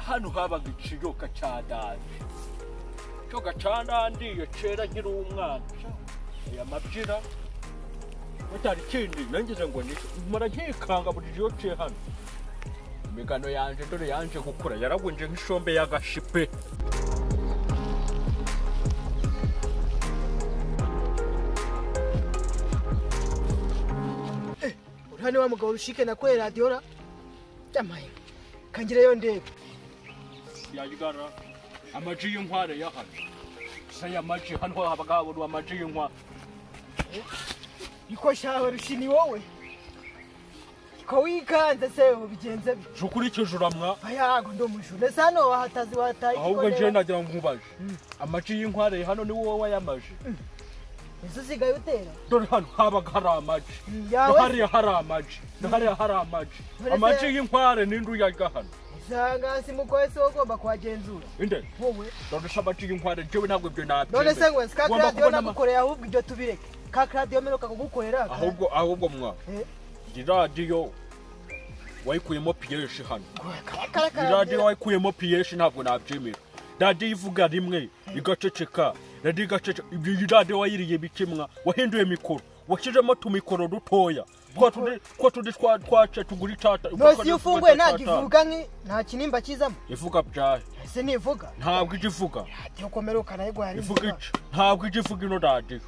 hano habaga ikiyoka cya danje ikiyoka cya danje iyo kera nkiri umwana aya mabyina mutari ikindi nangize ngo ni mara nkikanga buri gihe iyo ciye hano imigano yanjye dore yanje gukura yaragwinje nk'ishombe y'agashipe uriya ni wa mugabo rushike nakoreye radiyo ra yamaye kangirayo ndebe yagana amaji y'inkware y'ahano gusa aya maji hano habaga habura amaji y'inkware iko shawe rushi ni wowe ko wikanze se ubigenze bi je ukurikije uramwa ayago ndo mujune sano wahatazi wataye ahubwo nje nagira ngo nkubaje amaji y'inkware hano ni wowe wayamaje ese usigaye utera dore hano habaga hari amaji yawe hariya hari amaji hariya hari amaji Uretse- amaji y'inkware ni nduyaga hano isangasi mukoye se wagomba kuhagenzura inde wowe none se amaji y'inkware jewe ntabwo ibyo nabyemera none se ngo ese ka Ngomba radiyo kubona ama- nagukoreye ahubwo ibyo tubireke ka radiyo mperuka kugukorera ka- ahubwo ahubwo mwa Eh, iyi radiyo wayikuyemo piyeshi hano ka- iyi karakara radiyo wayikuyemo piyeshi ntabwo nabyemera radiyo ivuga rimwe igaceceka radiyo igaceceka ibyo iyi radiyo wayiriye bikemwa wahinduye mikoro washyizemo tumikoro dutoya twa tundi twa tundi twa twace tugura icata nose iyo ufunguye nta kivuga nki nta kinimba kizamo ivuga byahe ese nivuga ntabwo ijya ivuga radiyo komera ukanayigwa hari ivuga inzira. iki ntabwo ijya ivuga ino radiyo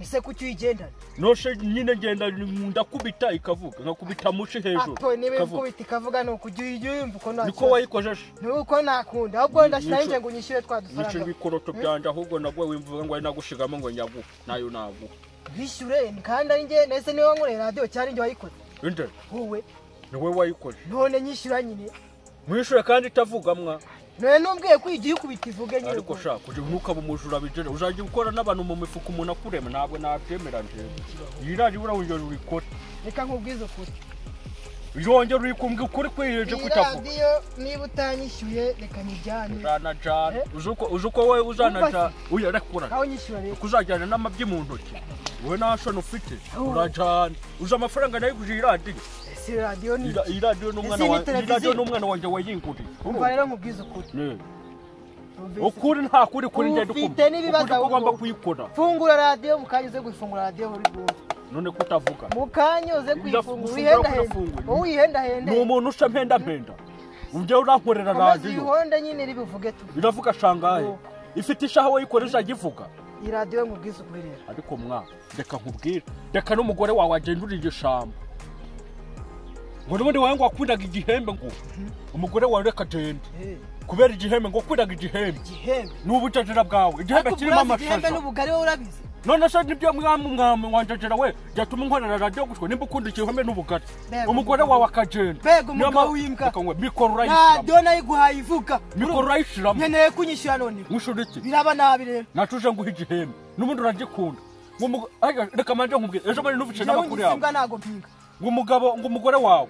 ese kuki uyigendana noshe nyine ngenda ndakubita ikavuga nkakubita mushi hejuru ato niba ikavuga ikubita ikavuga ni ukujya uyumva uko nta niko kibazo. wayikojeje ni uko nakunda ahubwo Ni- ndashyizeho nico- ngo unyishyure twa nico dufaranga ibikoroto byanje ahubwo nagwe wimvuga ngo ari nagushigamo ngo nyagu nayo nagu bishyure kandi ari njye ndetse niba nkoreye radiyo cyari njye wayikoze inde wowe niwe wayikoze none nyishyura nyine mwishure kandi itavuga mwa none numbwiye ko igihe ukubita ivuge nyine ariko sha kugira ntukaba umujura bijere uzajya ukora n'abantu mu mifuka umuntu akurema ntabwo nabyemera njyewe iyi radiyo urawongera urikore reka nkubwize ukuri yongera urikumbwa ukuri kwiyeje iyi kutavuga radiyo niba utanyishyuye reka nyijyane uzanajana Eh? uzi uko- uzi uko wowe uzanajana Wumva uya rekura aho nyishyura reka kuzajyana n'amabyi mu ntoki wowe nta shoni ufite Ahubwo. urajyana uzi amafaranga nayo kuje iyi radiyo ese radiyo ni Iyi- iyi radiyo n'umwana Ese ni wa- iyi televiziyo? radiyo n'umwana wanjye wayinguriye umva rero nkubwize ukuri Ne. Numvise- ukuri nta kuri kuri ngendo Ufite ukuri n'ibibazo ko ugomba ahubwo. kuyikora fungura radiyo mu kanya uze gufungura radiyo buri bwose none ko utavuga mu kanya uze kuyifungura Ndafunguye, uyihendahende ndafunguye. wowe uyihendahende ni umuntu usha mpenda ujya urankorera amazi radiyo uyihonda nyine ribivuge tu iravuga shangahe ifite isaha wayikora izajya ivuga iyi radiyo mu bwiza ukorera ariko mwa reka nkubwire reka n'umugore wawe agenda uri igishamba ngo n'ubundi wawe ngo wakundaga igihembe ngo umugore wawe reka agende kubera igihembe ngo wakundaga igihembe igihembe ni ubujajira bwawe igihembe ariko kirimo uburaza igihembe amashaza n'ubugari wowe urabizi none se nibyo mwami mwami wanjajira we byatuma unkorera radiyo gutyo nimba ukunda igihembe n'ubugari Mbega umugore umugabo. wawe akagenda Mbega Niyo umugabo ma- w'imbwa. Reka ngwe, mikoro urayishyiramo radiyo nayo iguhaye ivuga mikoro urayishyiramo nkeneye kunyishyura none mwishuri iki biraba nabi rero nacuje nguha igihembe n'ubundi uragikunda Ngo umugo- Arega, reka manje nkubwire ejo bundi ntubice njyewe n'amakuru yawe ngisimbwa ntago mpinga ngo umugabo ngo umugore wawe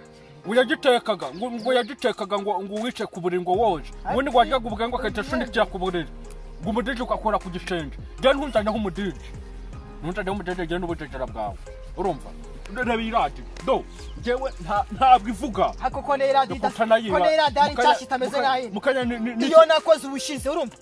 ngo yagitekaga ngo ngo yagitekaga ngo ngo wice ku buriri ngo woje ubundi ngo wajyaga ubwawe ngo agahita ashundikira ku buriri ngo umudije ugakora ku gisenge njyewe ntunzanye nk'umudije ntunzanye nk'umudije njyewe n'ubujejera bwawe urumva reba iyi radiyo do njyewe nta- ntabwo ivuga ariko ko neye radiyo idafite ko neye radiyo ari nshyashya itameze nk'ahindi mukanya ni- ni- iyo nakoze ubushize urumva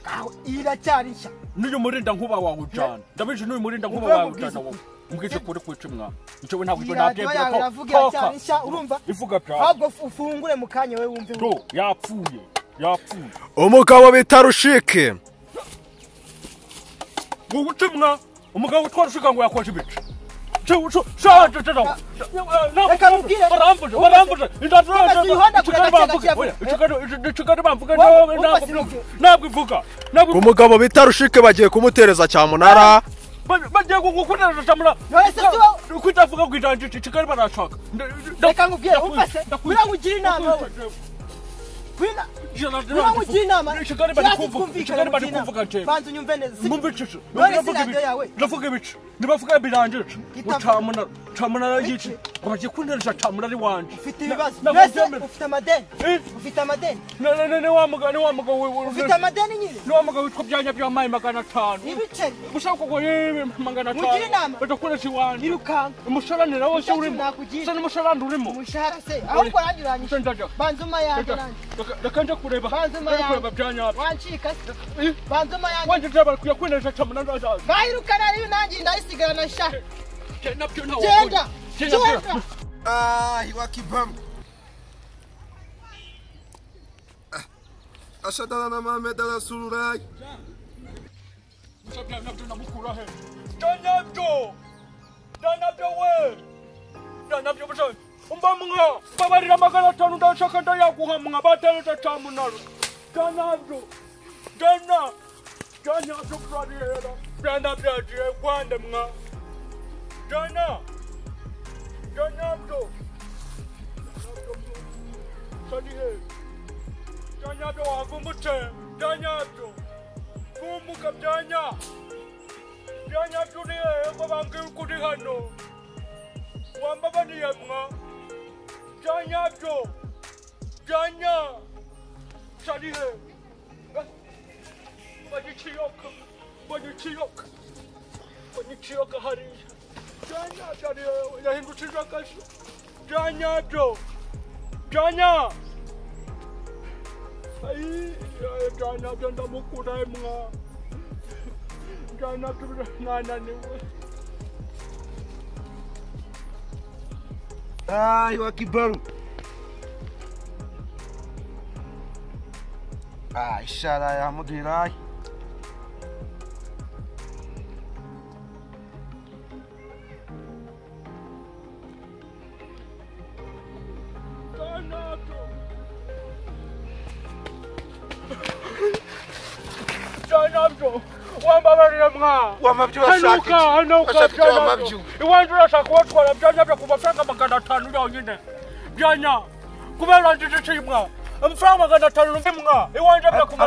aho iyi iracyari nshya n'uyu murinda nkuba wawe ujana ndabije n'uyu murinda nkuba Ubwo wawe mubwize ujana wowe ukuri. umbwije kuri kwica umwana njyewe ntabwo iyi ibyo radiyo nabyemera yawe ko iravuga Toka. iracyari nshya urumva ivuga byawe ahubwo ufungure mu kanya we wumve do yapfuye yapfuye umugabo bita rushike ngo ubutumwa umugabo utwara ushiga ngo yakoje ibice Cyo- cyo- shaje cyo nawe. Reka mubwire. barambuje barambuje Indatwa- Umaze uyihonda kure Ikigali bamvuge. gake gake Oya, yavuze. ikigali- iki- ikigali bamvuge Wowe, nawe wowe ntabwo sinuke. ivuga. ntabwo ivuga ntabwo ivuga umugabo bita rushike bagiye kumutereza cyamunara Ba- bagiye gukorera samura None se si wowe- kwitavuga ngo ijanje kigali barashaka Reka nkubwire, umvase, uriya ngugira inama wowe. Wina- Niba mugira inama kigali kirasi bari kumvuga twumvikane kigali bari mugira inama. kumvuga njyewe banza unyumve neza si mwumva ibice None se radiyo yawe? ndavuga ibice nibavuga birangije ngo Itavuga. cyamunara cyamunara yici ngo bagiye kunteresha cyamunara ari wanjye ufite ibibazo Na- mbese nakubyemera. ufite amadeni Eh? ufite amadeni Na- na- na- ni wa mugabo ni wa mugabo we- we- ufite amadeni nyine ni wa mugabo witwa byanya by'amayi magana atanu ibiceri gushaka ngo yewe magana atanu Mugire inama. badakoresha iwanjye irukanka umusharanira wose Nicyo urimo nakugira. se n'umusharani urimo umushahara se ahubwo nanjye uranyisha Sendaja. banzuma yanjye Reka- nanjye reka- reka nje kureba Banza nje kureba amayange. byanyabyo wancika se Eh, banzuma yanjye wanjye ndeba bakwiye kweneje cyamunara azaza bahirukana rero nanjye ndayisigara sha Jye nabyo ntawe genda wakoze. Jye nabyo- genda Ah, wakibamba. Ashadana na Mohamed Al-Sururai. Musa bya nabyo namukura he? Bya nabyo! Bya nabyo we! Bya nabyo busa- umva mwa mbabarira magana atanu ndashaka ndayaguha mwa batereta cyamunara bya nabyo bya na bya nabyo kurarihera bya nabyo yagiye kwande mwa bya na bya nabyo sarihe bya nabyo wagumbutse bya nabyo kumuka byanya byanya turiye ngo bambwire uko uri hano wambabaniye mwa byanya byo byanya sarihe bagiciyoka bagiciyoka bagiciyoka hariya byanya sarihe yahindukije akaso byanya byo byanya byo ndamukura mwa byo mwananiwe Ah, wakibamba. Ah, ishara ya Mudirai. byanabyo byanabyo wambabarira mwa hanuka hanuka Washaka icyo byanabyo wamabyo. iwanjye urashaka kubatwara byanyabyo ku mafaranga magana atanu yonyine byanya kubera ndiziciye mwa amafaranga magana atanu rumwe mwa iwanjye Akose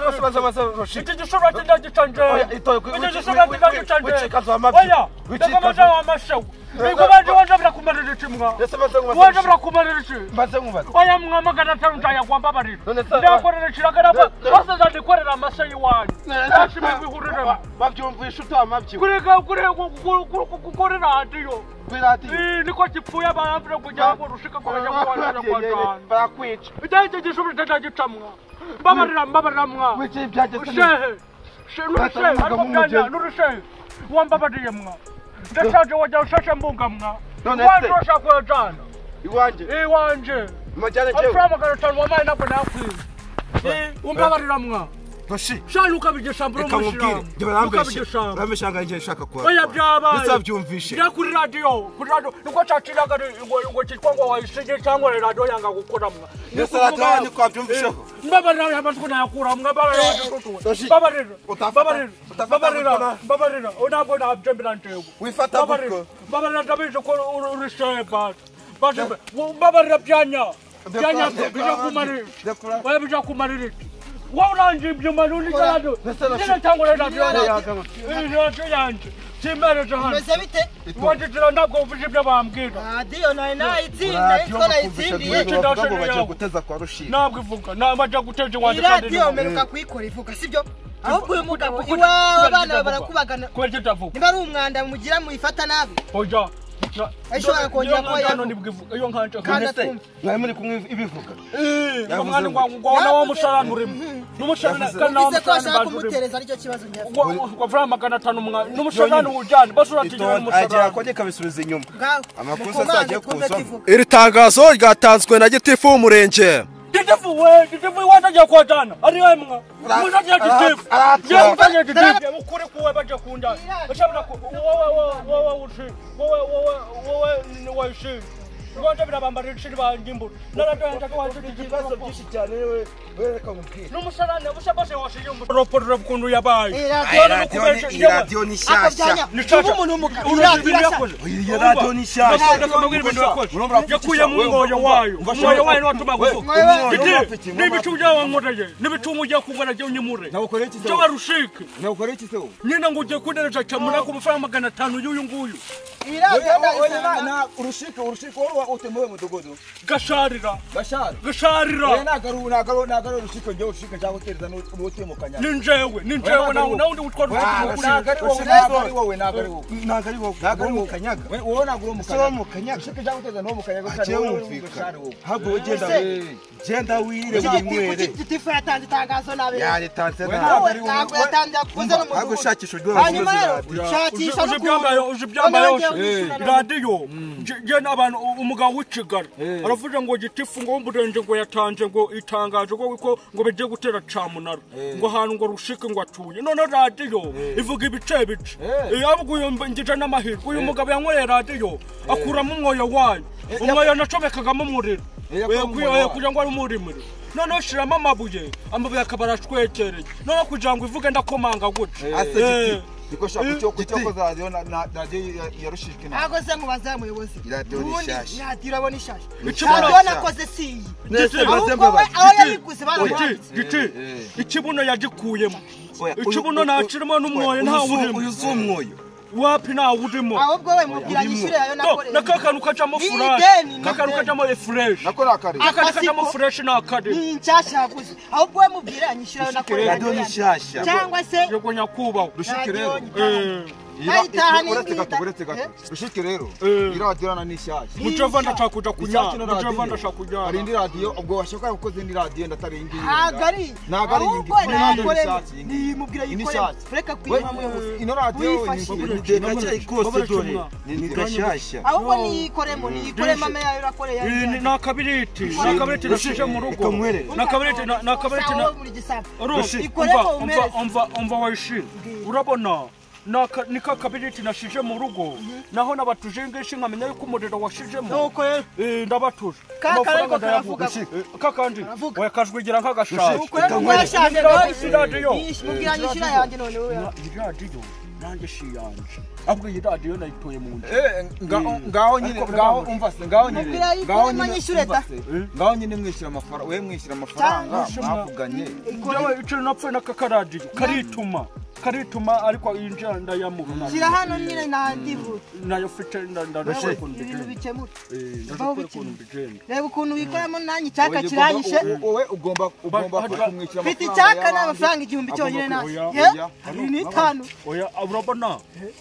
byakumara baza baza roshika. iki gishobora kidagica Oya, njewe itoye, wi- iki wi- gishobora wi- kidagica wi- wicikaza njewe amabyi. oya Wicikaza. ndakamaja wamashewe ikubanje iwanjye birakumarira iki mwa Ndese maze iwanjye ngubaza. birakumarira iki Maze ngubaza. oya mwa magana atanu ndayagwamba barira None se- ndakorera ikiragara Ne- ne- bose zandikorera amase y'iwanyu ndashima ibihuriremo Babyumvisha utamabyuka. kureka kureka gukorera radiyo Kwirati. Ii, niko gipfuye abambire kugira ngo rushika kubajya kubonana kwa jana Barakwica. icyanje gishobora ndagicamwa mbabarira mbabarira mwa Wici byageze. shehe she- nurushehe ariko byanya nurushehe wambabariye mwa ndashaje wajya ushashe mbuga mwa None iwanjye se- urashaka kuyajana Iwanje. iwanjye Majyane jewe. amafaranga magana atanu wamaye ntabwo nakwiba umbabarira mwa Roshi. shana ukabigishambura Reka mubwire. Jye barambeshe. umushiramo Barambeshe hanga ngiye nshaka kuba. oya byabaye Ndabyumvishe. bya kuri radiyo kuri radiyo niko caciraga ngo ngo cyitwa ngo wayisige cyangwa ni radiyo yanga gukora mwa Ndetse radiyo yanyu twabyumvisheho. Eh, mbabarira yamaze kunayakura mwa mbabarira Toshi. mbabarira Utafata- mbabarira utafata mbabarira gukora. mbabarira ntabwo nabyemera njewe Wifata mbabarira gutyo. mbabarira ndabizi ko uri- uri sheba Baje- mbabarira byanya byanya Ndakura- bijakumarira Ndakura- oya bijakumarira iki wowe urangiye ibyuma n'undi radiyo Ndetse na- nyine cyangwa radiyo Ndetse- yanjye Iyi radiyo yanjye simereje hano umeze bite wanditira ntabwo wumvise ibyo bambwira radiyo nawe nayitsinda Radiyo yitwa bakumvisha nayitsindiye rwego bavuga ngo bagiye guteza kwa Rushika. ntabwo ivuga ntabwo ajya guteza iyi iwanjye kandi radiyo ntabwo- meruka kuyikora ivuga sibyo ahubwo uyu mugabo Kuko- kubera iwawe abana bawe kitavuga. barakubagana kubera kitavuga niba ari umwanda mugira muyifata nabi oya Ishobora kongera kuba yavuga. yavuga iyo nkanje Kandi none se atumva. mwari muri kumwe ibivuga iyo Yavuze mwana ngo- ngwabona wa musharani urimo n'umusharani Yavuze- kandi nawo bize ko musharani ashaka baje urimo kumutereza aricyo kibazo njyewe wavura magana atanu mwana n'umusharani wujyane basuratigera agira n'umusharani akongera akabisubiza inyuma ngaho Amakosa mukomane azagiye twumve kuzamo. kivuga iri tangazo ryatanzwe na gitifu w'umurenge Gitifu we, gitifu iwacu agiye kwa jana. Ari wewe mwa. Ara- Mwana agiye gitifu. ara- Yeye ara- mfanye gitifu. ara- Yeye ukure kuwe baje kunja. Bashabura ku wewe wewe wewe ushi. Wewe wewe wewe ni waishi. rwanda birabambarira ishuri bangimbura naradohenjaga waje ibibazo byinshi cyane we wereka umupira n'umusarane bushya bose washize umuroporo ukuntu yabaye Iyi radiyo Yewe, radiyo nukubeje, ni- iyi yewe. radiyo ni ako nshyashya byanya uba umuntu w'umugabo iyi radiyo irasa iyi radiyo ni nshyashya yakuye mu mwoyo wayo umwoyo wayo niwatuma gufuka n'ibicu byawankoreye n'ibicumu ugiye kugura jya unyimure nawukoreye iki se jya wowe? warushike nawukoreye iki se wowe? nyina ngo ugiye kundereja camura ku mafaranga magana atanu y'uyu nguyu iyi Wewe- radiyo wewe na- irasa na urushike urushike wowe utemuwe mudogodo gasharira gashara oya gasharira nagaru nagaru nagaru urushike njye urushike nshaka gutereza n'utemukanya ni njyewe ni njyewe nawe nawe ndi gutwara ntabwo ari wowe Urushike- ntabwo ari wowe ntabwo ari wowe ntabwo ari wowe ntabwo ari wowe kanyaga wowe ntabwo uri umukanyaga umukanyaga ushaka cyangwa uteza n'uwo mukanyaga cyane wowe uri umukanyaga ntabwo wowe genda Ese- we genda wirire iki gitifu winywere iki gitifu yatanze itangazo nabi yaritanze Wowe ntabwo yatanze yakoze ntabwo n'umudugudu ushakisha uburyo hanyuma bakomeza rero radiyo shakisha uzi n'ukuntu ibyambaye uzi ibyambaye radiyo nge n'abantu umugabo w'ikigari aravuga ngo gitifu ngo w'umurenge ngo yatanze ngo itangaje ngo ko ngo bigiye gutera camunara ngo ahantu ngo rushike ngo atuye none radiyo ivuga ibice bice yabwo uyu ngije n'amahirwe uyu mugabo yanyweye radiyo akuramo umwoyo wayo umwoyo nacomekagamo umuriro yakuramo Eh, umwoyo wayo. kugira ngo ari umurimiro noneho shiramo amabuye amabuye akaba arashwekereye noneho kugira ngo ivuge ndakomanga gutya ase Eh. giti niko ushaka icyo kucyokoza radiyo na na- radiyo ya- yarushijwe na ntabwo se mubaze muyobozi Radiyo ni ubundi shyashya. radiyo urabona ishasha Ikibuno radiyo cya- nakoze si iyi Mwese mubaze ahubwo we mwabaze. aho Giti, Giti, yayiguze barayanditse giti ikibuno yagikuyemo Oya, uyu- ikibuno ntakirimo n'umwoyo Oya, uyu si- ntawurimo uyu si umwoyo wapi ntawurimo ahubwo we mubwira yishyure yayo No, nakoreye na ka kantu kajamo Ni ideni, furashi ni ka kantu ideni. kajamo refureshi nako nakare ka kantu Akasiko. kajamo fureshi ni akari ni inshyashya yaguze ahubwo we mubwira yanyishyure ayo nakoreye radiyo ni nshyashya cyangwa se yego nyakubahwa radiyo rushike rero nyitaho. Ira- Ayitaha ni uretse gato ingida. uretse gato rushike rero Eh. iyi radiyo na ni nshyashya mucavana cakuja kunyara mucavana hari indi cakunyara radiyo ubwo washaka gukoze indi radiyo ndatari iyi ngiyi ntabwo ari ntabwo ari iyi ahubwo ngiyi ni radiyo nayakoreye y'ishatsi iyi ngiyi nimubwira Iyi ni yikoreye ishatsi. reka We, kwiba muyobozi ino radiyo ni- uyifashe ni deka cyayi kose dore ni gashyashya ahubwo niyikoremo niyikoreye mama yayo irakoreye yayo Iyi ni- ni akabiriti ni Rushike. akabiriti nasije mu Reka rugo nkwereke. ni akabiriti na- ni akabiriti na- Rushi, umva, umva, umva, umva wishimye urabona naka- niko akabiriti nashije mu rugo naho nabatuje ngishi nkamenya yuko umuriro washijemo nuko rero Eh, ndabatuje Ka- Amafaranga kariko ndayavuga. karavuga. Eh, kakandi Karavuga. yakajwigira nk'agashashi ukoremo umwashanje Iradiyo. mubwira yishyura yanjye none wowe iyi radiyo nanjye si iyanje ahubwo iyi radiyo nayitoye mu nda Eh, nga- ngaho nyine ngaho umva se ngaho nyine Mupira yikore ngaho nyine manyishure umva da. se, ngaho nyine mwishyura amafaranga we mwishyura amafaranga Cyangwa- mwavuganye Njyewe icyo napfuye n'aka karadiyo karituma karituma ariko iyi njyana ndayamuha shyira hano nyine ntandibuka nayo mfite nda- Rushi. ndashobora ukuntu ibintu bigenda bikemuka Eh, Aho ndashobora ukuntu bigenda reba ukuntu wikoramo nanjye icyaka Oya, kiranyishe ugomba- wowe ugomba ugomba Ba- kumwishyura mfite amafaranga icyaka ni y'abandi. amafaranga igihumbi cyonyine Agomba nanjye kuyoya, ye oya. abiri n'itanu oya urabona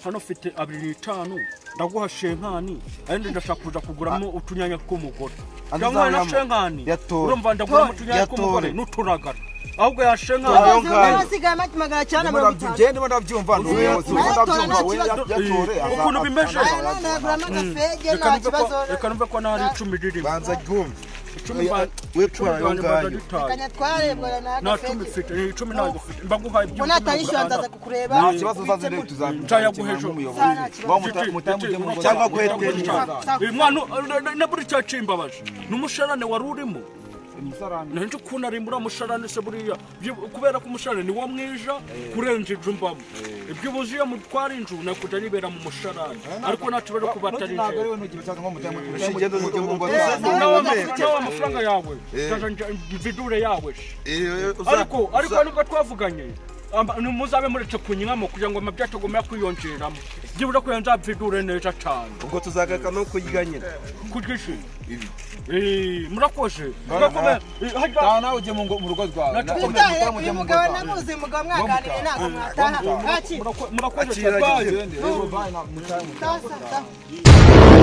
hano ufite abiri n'itanu ndaguha shenkani ayandi ndashaka kuja kuguramo utunyanya tw'umugore Andi ndamuha na uzayama. shenkani Yatore. urumva ndaguramo Tore. utunyanya tw'umugore Yatore. n'uturagara ahubwo ya shenkani Tore. amazi umuntu asigaye amagi magana cyenda na Ndimo mirongo ndabyu- itanu njyewe ndimo ndabyumva ni umuyobozi ndimo ndabyumva we Ukuntu yatore ukuntu bimeze. aya none yaguramo agafege nta Reka numve ko- kibazo reka numve ko n'ahari icumi ririmo banza ryumve icumi ba- we icumi twara ayo banjye mba ngayo ndabitaye. kanya twarebwara nta cumi n'agafege mfite eh, icumi ntabwo mfite mba nguhaye ibyo ngo icumi natayishyura ugura- ndaza kukureba nta kibazo uzaze rero Nshaya tuzabimuha guhesha. nk'umuyobozi Nta wa Giti, giti, mutamugemura urumva- cyangwa guhetereza Uyu mwana na- na- na buri cyacyimbabaje n'umusharane wari urimo umusarani nanje ukuntu ari muri amusharane se buriya byi- kubera ko umusharane niwo mwiza kurenza inzu mbamo iby'ubuzi iyo mutwara inzu nakuja nibera mu musharane ariko nta kibazo kuba atari ntabwo ari jewe we nugira cyangwa mutamugemura ushingendo n'uburyo bwo Nawe- nawe Ntabwo- nawe amafaranga yawe ndaja nja- mvidure yawe se. ariko ariko ariko nubwo twavuganye amba- ni muzabe muretse kunywamo kugira ngo amabya atagomba kwiyongeramo byibura kugira ngo nzavidure neza cyane ubwo tuzagaruka no kurya nyine kugishyi Ibi. murakoze Bana- Murakomeye. Eh, harya- nta nawe ujye mu ngo- mu rugo rwawe Nacu- Na- utahe mutamugemura uyu mu rugo mugabo rwawe. namuzi uyu mugabo mwaganiriye ntabwo mwataha Wamutaha. mwakira murako- murakoze Akira cyane agende, rero, bye, na- mutamugemura. tasa tasa